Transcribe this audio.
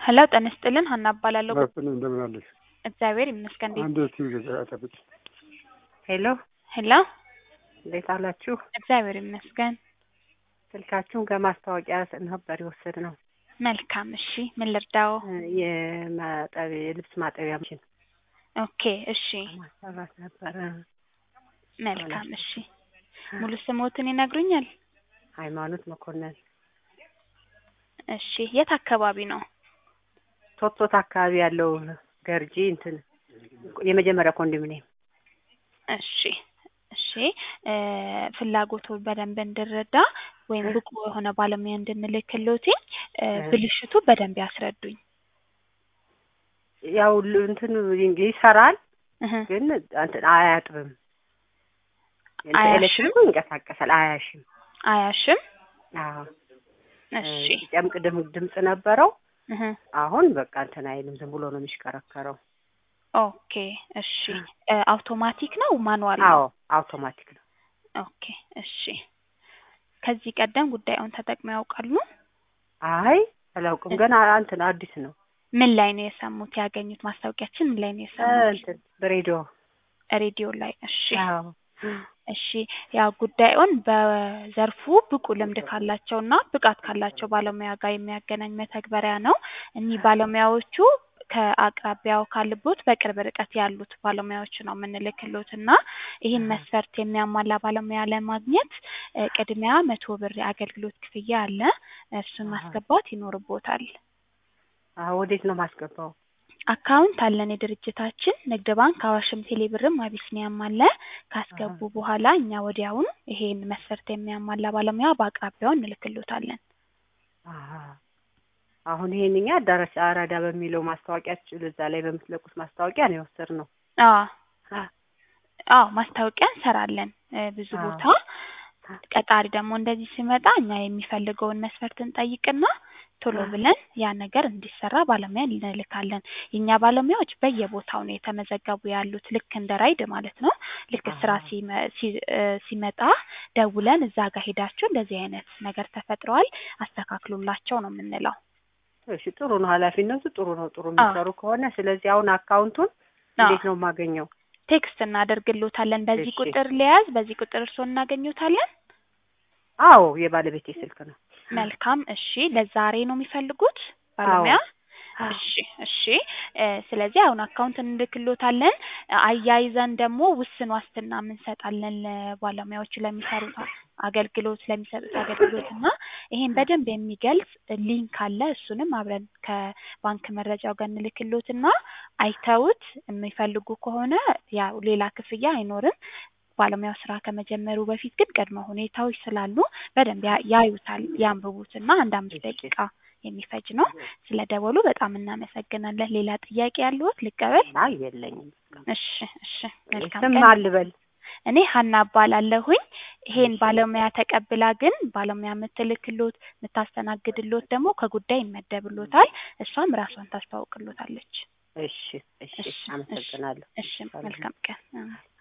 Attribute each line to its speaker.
Speaker 1: ሄሎ ጤና ይስጥልን ሀና እባላለሁ።
Speaker 2: መስፍን እንደምን አለሽ?
Speaker 1: እግዚአብሔር ይመስገን። እንዴት
Speaker 2: አንድ ቲቪ ገዛ ጠብቂ።
Speaker 3: ሄሎ
Speaker 1: ሄሎ
Speaker 3: እንዴት አላችሁ?
Speaker 1: እግዚአብሔር ይመስገን።
Speaker 3: ስልካችሁን ከማስታወቂያ ነበር የወሰድ ነው።
Speaker 1: መልካም እሺ፣ ምን ልርዳው?
Speaker 3: የማጠብ የልብስ ማጠቢያ ማሽን
Speaker 1: ኦኬ እሺ፣
Speaker 3: ማሰራት ነበረ።
Speaker 1: መልካም እሺ። ሙሉ ስሞትን ይነግሩኛል?
Speaker 3: ሃይማኖት መኮንን
Speaker 1: እሺ፣ የት አካባቢ ነው?
Speaker 3: ቶቶት አካባቢ ያለው ገርጂ እንትን የመጀመሪያ ኮንዶሚኒየም
Speaker 1: እሺ እሺ እ ፍላጎቱን በደንብ እንድረዳ ወይም ብቁ የሆነ ባለሙያ እንድንልክሎት እ ብልሽቱ በደንብ ያስረዱኝ።
Speaker 3: ያው ል- እንትን ይሰራል
Speaker 1: እህ
Speaker 3: ግን እንትን አያጥብም። እንትን
Speaker 1: አያሽም?
Speaker 3: ኤሌክትሪኩ ይንቀሳቀሳል፣ አያሽም።
Speaker 1: አያሽም?
Speaker 3: አዎ
Speaker 1: እሺ
Speaker 3: ጨምቅ ድም- ድምፅ ነበረው።
Speaker 1: እህ
Speaker 3: አሁን በቃ እንትን አይልም፣ ዝም ብሎ ነው የሚሽከረከረው።
Speaker 1: ኦኬ እሺ እ አውቶማቲክ ነው ማኑዋል ነው?
Speaker 3: አዎ አውቶማቲክ ነው።
Speaker 1: ኦኬ እሺ ከዚህ ቀደም ጉዳዩን ተጠቅመው ያውቃሉ?
Speaker 3: አይ አላውቅም፣ ገና እንትን አዲስ ነው።
Speaker 1: ምን ላይ ነው የሰሙት? ያገኙት ማስታወቂያችን ምን ላይ ነው
Speaker 3: እ
Speaker 1: የሰሙት?
Speaker 3: እንትን በሬዲዮ
Speaker 1: ሬዲዮ ላይ። እሺ
Speaker 3: አዎ
Speaker 1: እሺ ያው ጉዳዩን በዘርፉ ብቁ ልምድ ካላቸውና ብቃት ካላቸው ባለሙያ ጋር የሚያገናኝ መተግበሪያ ነው። እኒህ ባለሙያዎቹ ከአቅራቢያው ካሉት በቅርብ ርቀት ያሉት ባለሙያዎች ነው የምንልክሎት እና ይህን መስፈርት የሚያሟላ ባለሙያ ለማግኘት እ ቅድሚያ መቶ ብር የአገልግሎት ክፍያ አለ። እሱን ማስገባት ይኖርቦታል።
Speaker 3: አዎ ወዴት ነው ማስገባው?
Speaker 1: አካውንት አለን የድርጅታችን ንግድ ባንክ፣ አዋሽም፣ ቴሌብርም አቢሲኒያም አለ። ካስገቡ በኋላ እኛ ወዲያውኑ ይሄን መስፈርት የሚያሟላ ባለሙያ በአቅራቢያው እንልክሎታለን።
Speaker 3: አሀ አሁን ይሄን እኛ አዳራሽ አራዳ በሚለው ማስታወቂያችሁ እዛ ላይ በምትለቁት ማስታወቂያ ነው የወሰድነው።
Speaker 1: አዎ አዎ ማስታወቂያ እንሰራለን እ ብዙ
Speaker 3: አዎ።
Speaker 1: ቦታ። ቀጣሪ ደግሞ እንደዚህ ሲመጣ እኛ የሚፈልገውን መስፈርት እንጠይቅና ቶሎ ብለን ያ ነገር እንዲሰራ ባለሙያ እንልካለን። የእኛ ባለሙያዎች በየቦታው ነው የተመዘገቡ ያሉት ልክ እንደ ራይድ ማለት ነው። ልክ ስራ
Speaker 3: አሃ።
Speaker 1: ሲመ- ሲ- እ ሲመጣ ደውለን እዛ ጋር ሄዳችሁ እንደዚህ አይነት ነገር ተፈጥረዋል አስተካክሉላቸው ነው የምንለው።
Speaker 3: እሺ ጥሩ ነው፣ ኃላፊነቱ ጥሩ ነው፣ ጥሩ የሚሰሩ ከሆነ ስለዚህ አሁን አካውንቱን እንዴት ነው የማገኘው?
Speaker 1: ቴክስት እናደርግሎታለን። በዚህ
Speaker 3: እሺ።
Speaker 1: ቁጥር ሊያዝ፣ በዚህ ቁጥር እርስዎን እናገኙታለን።
Speaker 3: አዎ የባለቤቴ ስልክ ነው።
Speaker 1: መልካም እሺ። ለዛሬ ነው የሚፈልጉት ባለሙያ? እሺ እሺ እ ስለዚህ አሁን አካውንት እንልክሎታለን። አያይዘን ደግሞ ውስን ዋስትና እንሰጣለን ለባለሙያዎቹ ለሚሰሩት አገልግሎት ለሚሰጡት አገልግሎት እና ይሄን በደንብ የሚገልጽ ሊንክ አለ። እሱንም አብረን ከባንክ መረጃው ጋር እንልክሎትና አይተውት የሚፈልጉ ከሆነ ያው ሌላ ክፍያ አይኖርም። ባለሙያው ስራ ከመጀመሩ በፊት ግን ቅድመ ሁኔታዎች ስላሉ በደንብ ያ- ያዩታል፣ ያንብቡትና አንድ አምስት ደቂቃ የሚፈጅ ነው። ስለ ደወሉ በጣም እናመሰግናለን። ሌላ ጥያቄ ያለዎት ልቀበል?
Speaker 3: አይ የለኝም።
Speaker 1: እሺ እሺ መልካም
Speaker 3: ስም
Speaker 1: ቀን።
Speaker 3: አልበል።
Speaker 1: እኔ ሀና እባላለሁኝ። ይሄን ባለሙያ ተቀብላ ግን ባለሙያ የምትልክሎት የምታስተናግድሎት ደግሞ ከጉዳይ ይመደብሎታል። እሷም ራሷን ታስተዋውቅሎታለች።
Speaker 3: እሺ እሺ
Speaker 1: እሺ፣
Speaker 3: አመሰግናለሁ።
Speaker 1: እሺ መልካም ቀን።